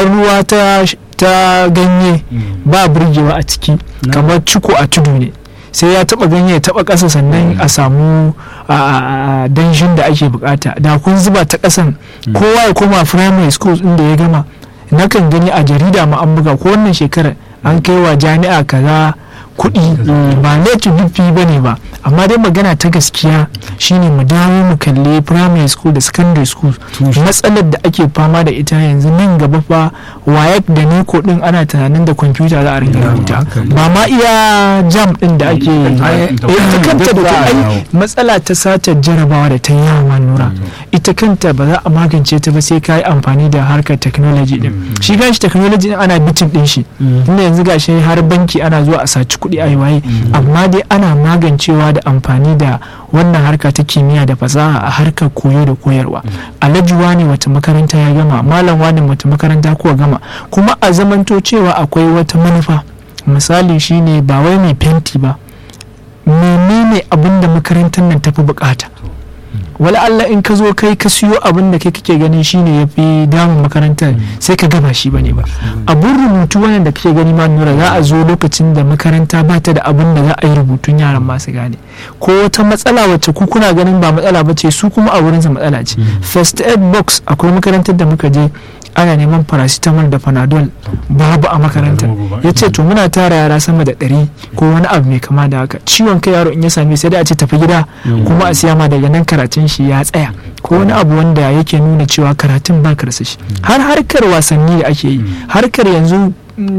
kamar ruwa ta ta ganye ba burgewa a ciki kamar ciko a tudu ne sai ya taba ganye ya taba ƙasa sannan a samu a danshin da ake bukata da kun zuba ta ƙasan kowa ya koma primary school inda ya gama nakan gani a jarida ma an buga ko wannan shekarar an kai wa jami'a kaza kuɗi ba late dufi ba ne ba amma dai magana ta gaskiya shine mu dawo mu kalli primary school da secondary school matsalar da ake fama da ita yanzu nan gaba fa wayek da neko din ana tunanin da kwamfuta za a rinka rubuta ba ma iya jam din da ake ita kanta da ai matsala ta satar jarabawa da ta yawa nura ita kanta ba za a magance ta ba sai ka yi amfani da harkar technology din shi ganshi technology din ana bitin din shi tunda yanzu gashi har banki ana zuwa a saci kuɗi a yi waye amma dai ana magancewa da amfani da wannan harka ta kimiyya da fasaha a harkar koyo da koyarwa alhaji wani wata makaranta ya gama malam wani wata makaranta kuwa gama kuma a zamanto cewa akwai wata manufa misali shine ba wai mai fenti ba menene abin da makarantar nan tafi bukata wala Allah in ka zo kai ka siyo abin da kai kake ganin shine ya fi damun makarantar sai ka gaba shi bane ba abun rubutu wannan da kake gani ma nura za a zo lokacin da makaranta ba ta da abin da za a yi rubutun yaran masu gane ko wata matsala wacce ku kuna ganin ba matsala ba ce su kuma a wurinsa matsala ce first aid box akwai makarantar da muka je ana neman paracetamol da panadol babu a makarantar ya ce to muna tara yara sama da ɗari ko wani abu mai kama da haka ciwon kai yaro in ya same sai dai a ce tafi gida kuma a siya ma daga nan karatun shi ya tsaya ko wani abu wanda yake nuna cewa karatun ba karsa shi har harkar wasanni da ake yi harkar yanzu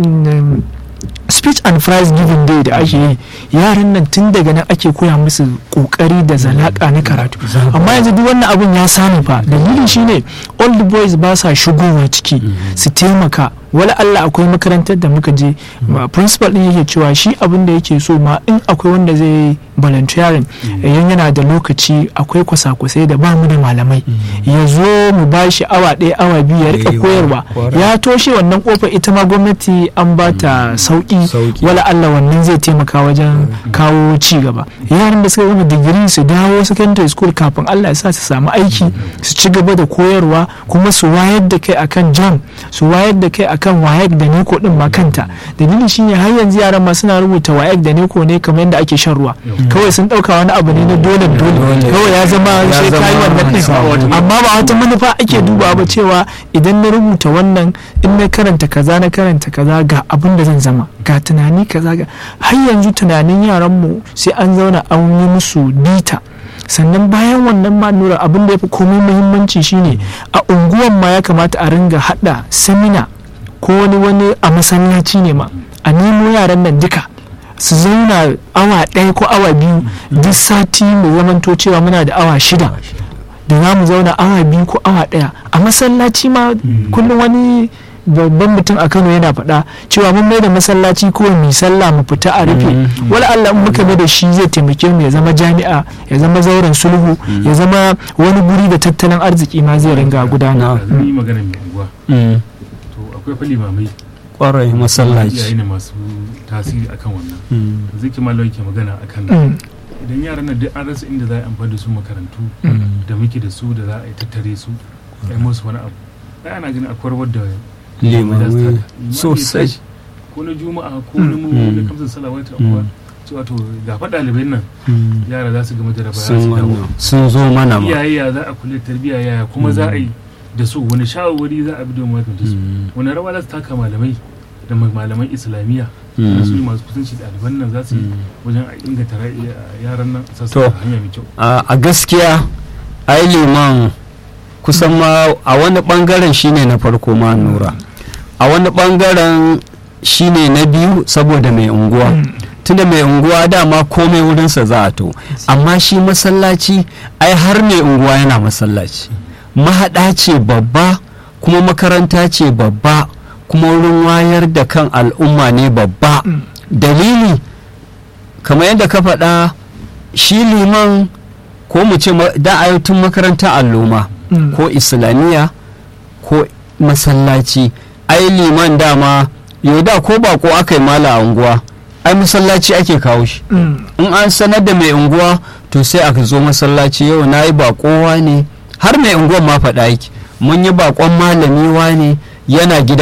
speech and prize giving day da ake yi yaran nan tun daga nan ake koya musu kokari da zalaka na karatu amma yanzu duk wannan abun ya samu fa dalilin shine old boys ba sa shigowa ciki su taimaka wala Allah akwai makarantar da muka je principal din yake cewa shi abin da yake so ma in akwai wanda zai volunteering yan yana da lokaci akwai kwasa-kwasai da ba mu da malamai ya zo mu ba shi awa ɗaya awa biyu ya rika koyarwa ya toshe wannan kofar ita ma gwamnati an ba ta sauki wala Allah wannan zai taimaka wajen kawo ci gaba yaran da suka gama digiri su dawo secondary school kafin Allah ya sa su samu aiki su ci gaba da koyarwa kuma su wayar da kai akan jam su wayar da kai akan wayek da neko din ma kanta dalilin shine har yanzu yaran ma suna rubuta wayek da neko ne kamar yadda ake shan ruwa kawai sun dauka wani abu ne na dole dole kawai ya zama sai kai wannan din amma ba wata manufa ake duba ba cewa idan na rubuta wannan in na karanta kaza na karanta kaza ga abin da zan zama ga tunani kaza ga har yanzu tunanin yaran mu sai an zauna an yi musu bita sannan bayan wannan ma nura abin da ya fi komai muhimmanci shine a unguwan ma ya kamata a ringa hada samina ko wani wani a masallaci ne ma a nemo yaran nan duka su zauna awa ɗaya ko awa biyu duk sati mu zamanto cewa muna da awa shida da za mu zauna awa biyu ko awa ɗaya a masallaci ma kullum wani babban mutum a kano yana faɗa cewa mun mai da masallaci ko mu sallah mu fita a rufe wala Allah muka mai da shi zai taimake mu ya zama jami'a ya zama zauren sulhu ya zama wani guri da tattalin arziki ma zai ringa gudana akwai fa limamai kwarai masallaci iyaye ne masu tasiri akan wannan zai ki malau ke magana akan idan yaran nan duk an rasa inda za a amfani da su makarantu da muke da su da za a yi tattare su a yi musu wani abu ai ana ganin akwai wadda limamai sosai ko na juma'a ko na mu da kamsan salawat abuwa cewa to ga fa ɗalibai nan yara za su gama jaraba ya su dawo sun zo mana ma iyaye ya za a kula tarbiyya yaya kuma za a yi da su wani shawarwari za a bi domin magance su wani rawa za su taka malamai da malaman islamiyya da su masu kusanci ɗaliban nan za su yi wajen a inganta yaran nan a sassa hanya mai kyau a gaskiya ai liman kusan ma a wani bangaren shine na farko ma nura a wani bangaren shine na biyu saboda mai unguwa tunda mai unguwa dama komai wurinsa za a to amma shi masallaci ai har mai unguwa yana masallaci mahaɗa ce babba kuma makaranta ce babba kuma wurin wayar da kan al'umma ne babba dalili kamar yadda ka faɗa shi liman ko mu ce da tun makaranta alloma ko islamiyya ko masallaci ai liman dama yau da ko bako aka yi mala a unguwa ai masallaci ake kawo shi in an sanar da mai unguwa to sai aka zo masallaci yau na yi bakowa ne har mai unguwan ma faɗa yake mun yi bakon malami ne yana gida